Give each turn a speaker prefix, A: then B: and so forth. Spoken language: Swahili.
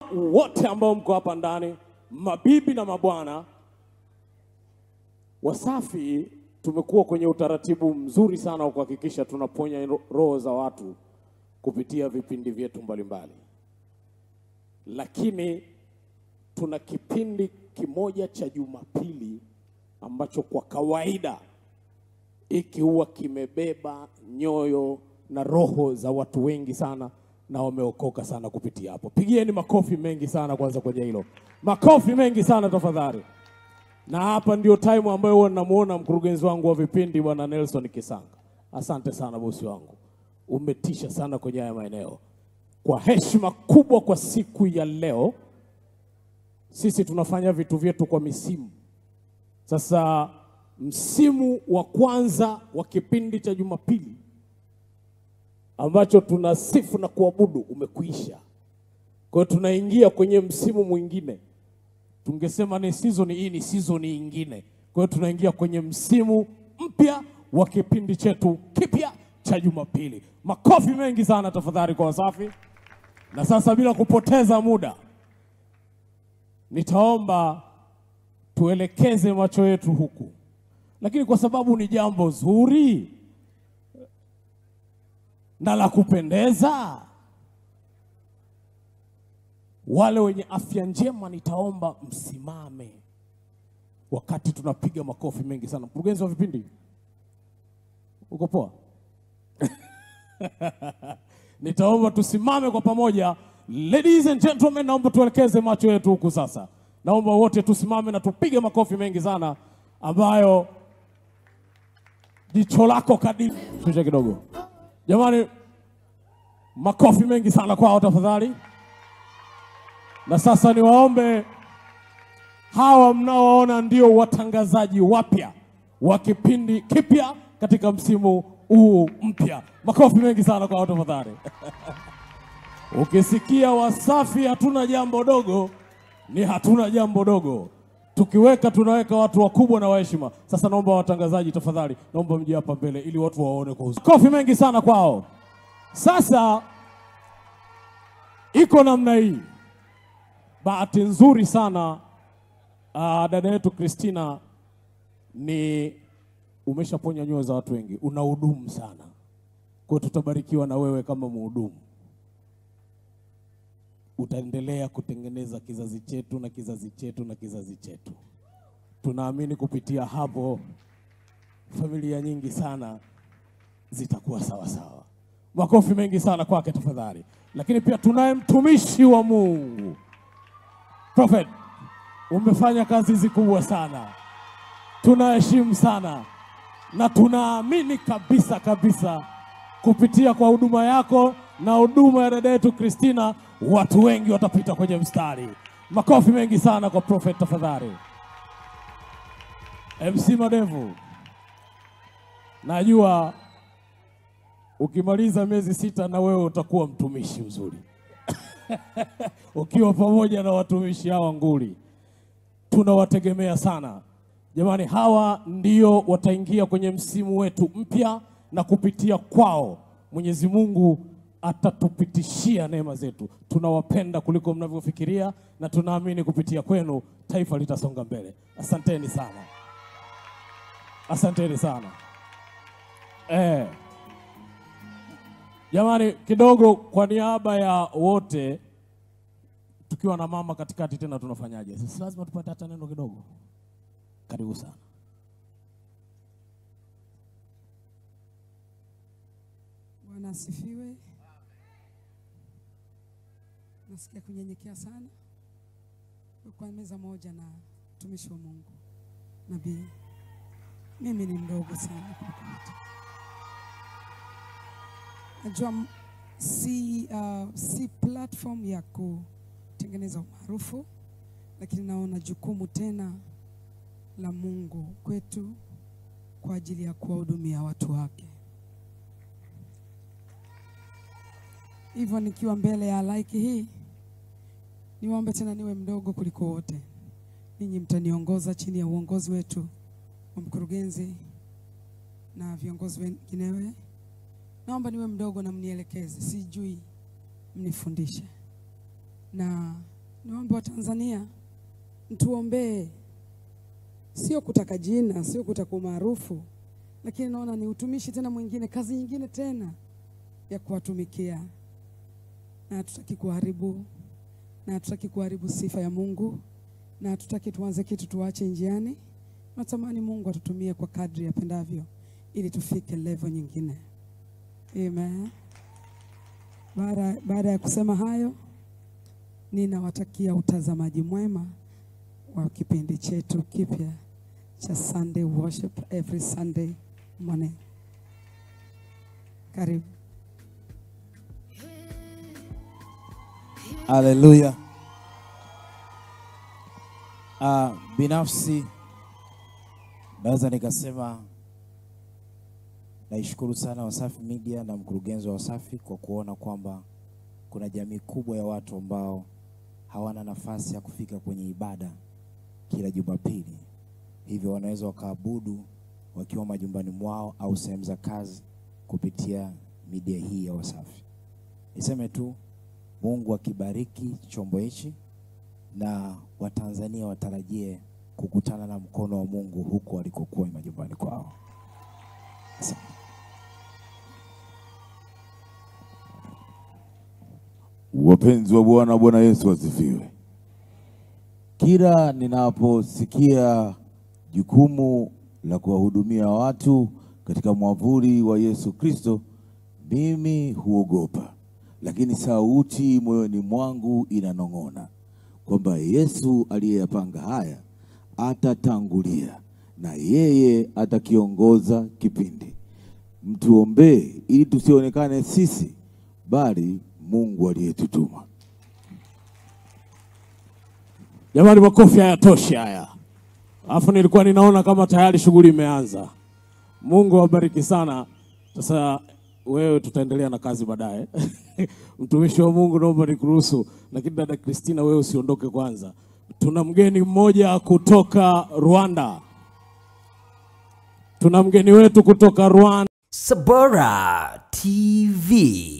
A: wote ambao mko hapa ndani, mabibi na mabwana, Wasafi tumekuwa kwenye utaratibu mzuri sana wa kuhakikisha tunaponya ro- roho za watu kupitia vipindi vyetu mbalimbali, lakini tuna kipindi kimoja cha Jumapili ambacho kwa kawaida hiki huwa kimebeba nyoyo na roho za watu wengi sana na wameokoka sana kupitia hapo. Pigieni makofi mengi sana kwanza kwenye hilo, makofi mengi sana tafadhali. Na hapa ndio time ambayo huwa namuona mkurugenzi wangu wa vipindi bwana Nelson Kisanga. Asante sana bosi wangu, umetisha sana kwenye haya maeneo. Kwa heshima kubwa kwa siku ya leo, sisi tunafanya vitu vyetu kwa misimu. Sasa msimu wa kwanza wa kipindi cha Jumapili ambacho tunasifu na kuabudu umekuisha. Kwa hiyo tunaingia kwenye msimu mwingine. Tungesema ni season hii ni season nyingine. Kwa hiyo tunaingia kwenye msimu mpya wa kipindi chetu kipya cha Jumapili. Makofi mengi sana tafadhali kwa Wasafi. Na sasa bila kupoteza muda, nitaomba tuelekeze macho yetu huku, lakini kwa sababu ni jambo zuri na la kupendeza, wale wenye afya njema nitaomba msimame wakati tunapiga makofi mengi sana. Mkurugenzi wa vipindi, uko poa? Nitaomba tusimame kwa pamoja. Ladies and gentlemen, naomba tuelekeze macho yetu huku sasa. Naomba wote tusimame na tupige makofi mengi sana ambayo jicho lako kadiri. Shusha kidogo jamani, makofi mengi sana kwao tafadhali. Na sasa niwaombe hawa mnaoona ndio watangazaji wapya wa kipindi kipya katika msimu huu mpya. Makofi mengi sana kwao tafadhali. Ukisikia Wasafi hatuna jambo dogo, ni hatuna jambo dogo. Tukiweka tunaweka watu wakubwa na waheshima. Sasa naomba watangazaji tafadhali, naomba mje hapa mbele ili watu waone kwa uzuri. Kofi mengi sana kwao. Sasa iko namna hii. Bahati nzuri sana uh, dada yetu Christina ni umeshaponya nyoyo za watu wengi, una hudumu sana. Kwa hiyo tutabarikiwa na wewe kama mhudumu utaendelea kutengeneza kizazi chetu na kizazi chetu na kizazi chetu. Tunaamini kupitia hapo familia nyingi sana zitakuwa sawa sawa. Makofi mengi sana kwake tafadhali. Lakini pia tunaye mtumishi wa Mungu Prophet, umefanya kazi hizi kubwa sana, tunaheshimu sana na tunaamini kabisa kabisa kupitia kwa huduma yako na huduma ya dada yetu Christina, watu wengi watapita kwenye mstari. Makofi mengi sana kwa Prophet tafadhali. MC Madevu, najua ukimaliza miezi sita na wewe utakuwa mtumishi mzuri ukiwa pamoja na watumishi hawa nguli, tunawategemea sana jamani. Hawa ndio wataingia kwenye msimu wetu mpya, na kupitia kwao Mwenyezi Mungu atatupitishia neema zetu. Tunawapenda kuliko mnavyofikiria, na tunaamini kupitia kwenu taifa litasonga mbele. Asanteni sana, asanteni sana eh. Jamani, kidogo kwa niaba ya wote, tukiwa na mama katikati tena, tunafanyaje? Sisi lazima tupate hata neno kidogo. Karibu sana.
B: Bwana asifiwe. Nasikia kunyenyekea sana kwa meza moja na mtumishi wa Mungu nabii. Mimi ni mdogo sana kuliko wote. Najua m- si, uh, si platform ya kutengeneza umaarufu, lakini naona jukumu tena la Mungu kwetu kwa ajili ya kuwahudumia watu wake. Hivyo nikiwa mbele ya laiki hii, niwaombe tena niwe mdogo kuliko wote. Ninyi mtaniongoza chini ya uongozi wetu wa mkurugenzi na viongozi wenginewe. Naomba niwe mdogo na mnielekeze, sijui mnifundishe, na niwaombe wa Tanzania mtuombee, sio kutaka jina, sio kutaka umaarufu, lakini naona ni utumishi tena mwingine, kazi nyingine tena ya kuwatumikia, na hatutaki kuharibu, na hatutaki kuharibu sifa ya Mungu, na hatutaki tuanze kitu tuache njiani. Natamani Mungu atutumie kwa kadri yapendavyo, ili tufike level nyingine. Amen. Baada baada ya kusema hayo, ninawatakia utazamaji mwema wa kipindi chetu kipya cha Sunday Worship every Sunday morning. Karibu.
C: Haleluya. Uh, binafsi naweza nikasema naishukuru sana Wasafi Media na mkurugenzi wa Wasafi kwa kuona kwamba kuna jamii kubwa ya watu ambao hawana nafasi ya kufika kwenye ibada kila Jumapili, hivyo wanaweza wakaabudu wakiwa majumbani mwao au sehemu za kazi kupitia media hii ya Wasafi. Niseme tu Mungu akibariki chombo hichi na Watanzania watarajie kukutana na mkono wa Mungu huko walikokuwa majumbani kwao. Asante.
D: Wapenzi wa Bwana, Bwana Yesu asifiwe.
C: Kila ninaposikia jukumu la kuwahudumia watu katika mwavuli wa Yesu Kristo, mimi huogopa, lakini sauti moyoni mwangu inanong'ona kwamba Yesu aliyeyapanga haya atatangulia na yeye atakiongoza kipindi. Mtuombee ili tusionekane sisi, bali Mungu aliyetutuma.
A: Jamani, makofi hayatoshi haya. Alafu nilikuwa ninaona kama tayari shughuli imeanza. Mungu awabariki sana. Sasa wewe, tutaendelea na kazi baadaye. Mtumishi wa Mungu, naomba nikuruhusu, lakini dada Kristina, wewe usiondoke kwanza. Tuna mgeni mmoja kutoka Rwanda. Tuna mgeni wetu kutoka Rwanda.
E: Sabora TV.